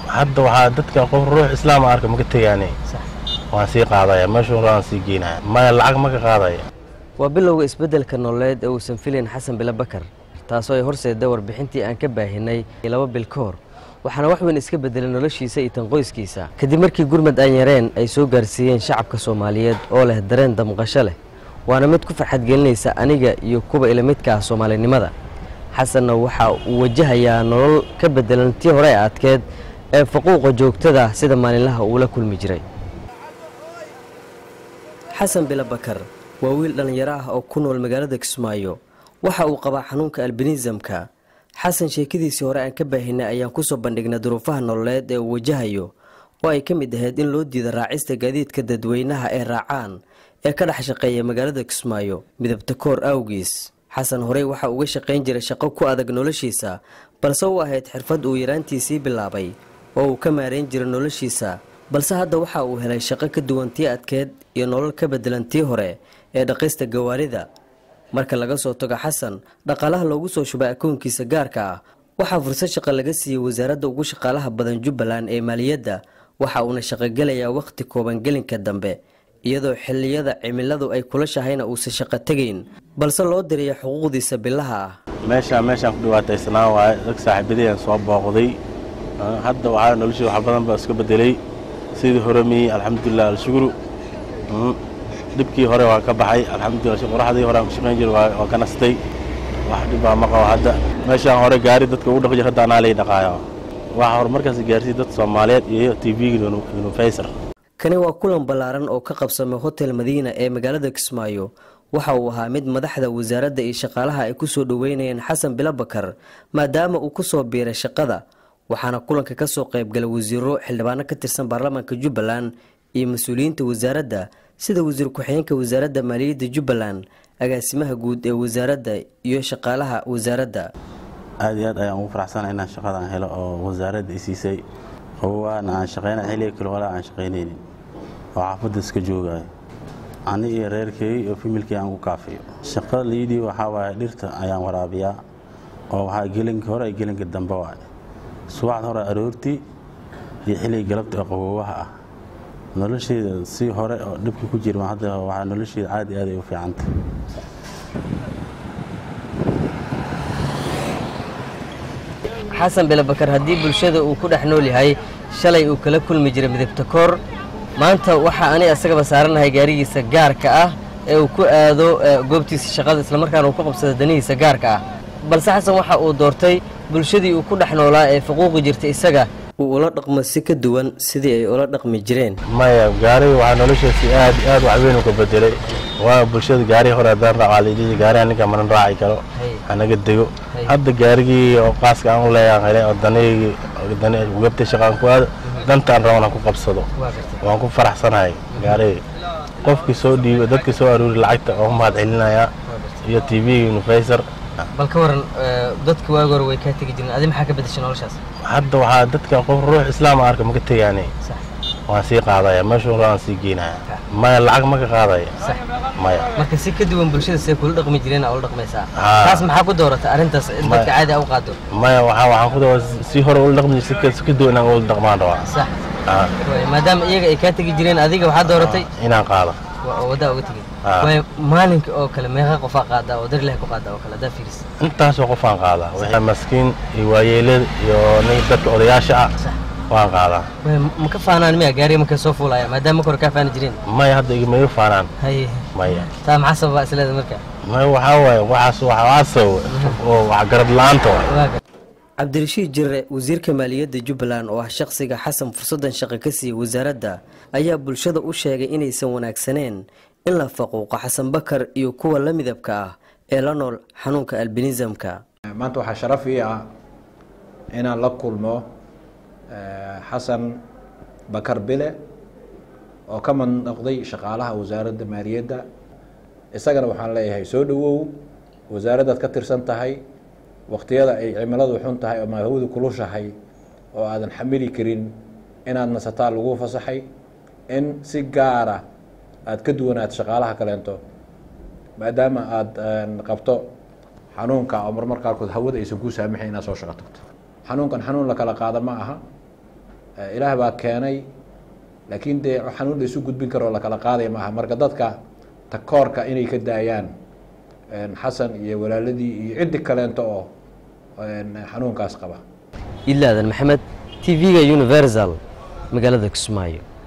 hadda waxaa dadka qof ruux islaam arka maka tegaane waan sii qaadaya meeshuu rabaan sii geynaya maya lacag maka qaadaya waa bilowga isbeddelka nololeed ee uusan filayn xasan bilo bakar taasoo ay horseeda warbixintii aan ka baahinay laba bil ka hor waxaana wax weyn iska beddelay noloshiisa iyo tan qoyskiisa kadib markii gurmad aan yareen ay soo gaarsiiyeen shacabka soomaaliyeed oo leh dareen damqasho leh waana mid ku farxad gelinaysa aniga iyo kuwa ilamidka ah soomaalinimada xasanna waxa uu wajahayaa nolol ka beddelan tii hore ee adkeed ee faquuqa joogtada sida maalinlaha uu la kulmi jiray xasan bilo bakar waa wiil dhallinyaro ah oo ku nool magaalada kismaayo waxa uu qabaa xanuunka albinismka xasan sheekadiisii hore aan ka baahinay ayaan kusoo bandhignay duruufaha nololeed ee uu wajahayo oo ay ka mid ahayd in loo diida raacista gaadiidka dadweynaha ee raacaan ee ka dhex shaqeeya magaalada kismaayo midabta koor awgiis xasan horey waxa uga shaqayn jiray shaqo ku adag noloshiisa balse u ahayd xirfad uu yaraantiisii bilaabay oo uu ka maarayn jiray noloshiisa balse hadda waxa uu helay shaqo ka duwan tii adkeed iyo nolol ka beddelan tii hore ee dhaqista gawaarida marka laga soo tago xasan dhaqaalaha loogu soo shubay akoonkiisa gaarka ah waxaa fursad shaqo laga siiyey wasaaradda ugu shaqaalaha badan jubbaland ee maaliyadda waxa uuna shaqogelayaa wakhti kooban gelinka dambe iyadoo xilliyada cimiladu ay kula shahayna uusan shaqo tegayn balse loo diraya xuquuqdiisa bilaha ah meeshaan meeshaan ku dhibaataysanaa waaye dag saaxiibadayaan soo booqday hadda waxaa noloshii wax badan baa iska bedelay sidii hore miyey alxamdulilah alshukru dhibkii hore waa ka baxay alxamdulilah qoraxdii hore aan ku shaqayn jiray waa ka nastay wax dhibbaa ma qabo hadda meeshaan hore gaari dadka ugu dhaqi jir hadda anaa lay dhaqaayo waxaa horumarkaasi gaarsiiyey dad soomaaliyeed iyo t v-ga unifaysar kani waa kulan ballaaran oo ka qabsamay hotel madiina ee magaalada kismaayo waxa uu ahaa mid madaxda wasaaradda iyo shaqaalaha ay ku soo dhoweynayeen xasan bilo bakar maadaama uu ku soo biiray shaqada waxaana kulanka ka soo qaybgalay wasiiro xildhibaano ka tirsan baarlamaanka jubbaland iyo mas-uuliyiinta wasaaradda sida wasiir ku-xigeenka wasaaradda maaliyadda jubbaland agaasimaha guud ee wasaaradda iyo shaqaalaha wasaaradda aad iyo aad ayaan ugu faraxsana inaan shaqadan helo oo wasaaradda i siisay qabowaana aan shaqayna xilliga kale walaa aan shaqaynaynin oo xaafadda iska joogayo ani iyo reerkay iyo familkii aan ku kaafiyo shaqada liidii waxaa waaye dhirta ayaan waraabiyaa oo waxaa gelinka hore iyo gelinka dambe waaye subaxda hore aroortii iyo xilliga galabta oo qaboowaha ah nolosheeda si hore oo dhibka ku jira hadda waxaa nolosheeda caadi aad ay u fiicanta xasan bilo bakar haddii bulshada uu ku dhex nool yahay shalay uu kala kulmi jiray midabta koor maanta waxaa ani asagaba saaranahay gaarigiisa gaarka ah ee uu ku aado goobtiisa shaqada islamarkaana uu ku qabsado danihiisa gaarka ah balse xasan waxa uu doortay bulshadii uu ku dhex noolaa ee faquuqi jirtay isaga uu ula dhaqmo si ka duwan sidii ay ula dhaqmi jireen maya gaariga waxaa noloshaasi aad aad wax weyn u ka bedelay waa bulshada gaarihii hore haddaan raaca liidii gaariga ninka manan raaci karo hanaga dego hadda gaarigii oo qaaska aan u leeyaan helay oo danigii gabta shaqaan ku aado dantaan raban aan ku qabsado waan ku faraxsanahay gaarigii qofkii soo dhiibo dadkii soo aruuri lacagta oo mahad celinayaa iyo t v unifaysar bal ka waran dadka waagi hore way kaa tegi jireen adi maxaa ka bedeshay noloshaas hadda waxaa dadka qof ruux islaam arka maka tegaane waan sii qaadaya meeshuu rabaan sii geynaya maya lacag maka qaadaya maya marka si ka duwan bulshada see kula dhaqmi jireen aa ula dhaqmaysaa taas maxaa ku doorata arrintaas in dadka caadi a u qaado maya waxaa waxaan ku doora si hore ula dhaqmi si ka duwan inaan ula dhaqmaan rabaa sax maadaama iyaga ay kaa tegi jireen adiga waxaa dooratay inaan qaado oo waddaa uga tegay waayo maalinka oo kale meeqa qofaa qaadaa oo dar ilahi ku qaadaa oo kale haddaa fiiris intaasoo qofaan qaadaa wixii maskiin iyo waayeelada iyo dadka odayaasha ah waan qaadaa ma ka faanaan miya gaariga markay soo fuulaya maadaama kore kaa faani jireen maya hadda igamaga faanaan haye maya taa maxaa sababa isleeda marka maya waxaa waaye waxaas waxaa sababa oo wax garab la-aanta waay cabdirashiid jirre wasiirka maaliyadda jubbaland oo ah shaqsiga xasan fursaddan shaqo ka siiyey wasaaradda ayaa bulshada u sheegay inaysan wanaagsaneen in la faquuqo xasan bakar iyo kuwa la midabka ah ee la nool xanuunka albinismka maanta waxaa sharaf ii ah inaan la kulmo xasan bakar bile oo ka mid noqday shaqaalaha wasaaradda maaliyadda isagana waxaan leeyahay soo dhowow wasaaraddaad ka tirsan tahay waqtiyada ay cimiladu xun tahay ama hawadu kulushahay oo aadan xamili karin inaad nasataa lagu fasaxay in si gaara aada ka duwanaad shaqaalaha kaleento maadaama aada qabto xanuunka oo marmar qaarkood hawada aysan kuu saamaxayn inaad soo shaqo tagto xanuunkan xanuun la kala qaada ma aha ilaah baa keenay laakiin dee xanuun la isu gudbin karoo lakala qaadaya maaha marka dadka takoorka inay ka daayaan xasan iyo walaaladii iyo ciddi kaleento oo xanuunkaas qaba ilaadan maxamed t v-ga universal magaalada kismaayo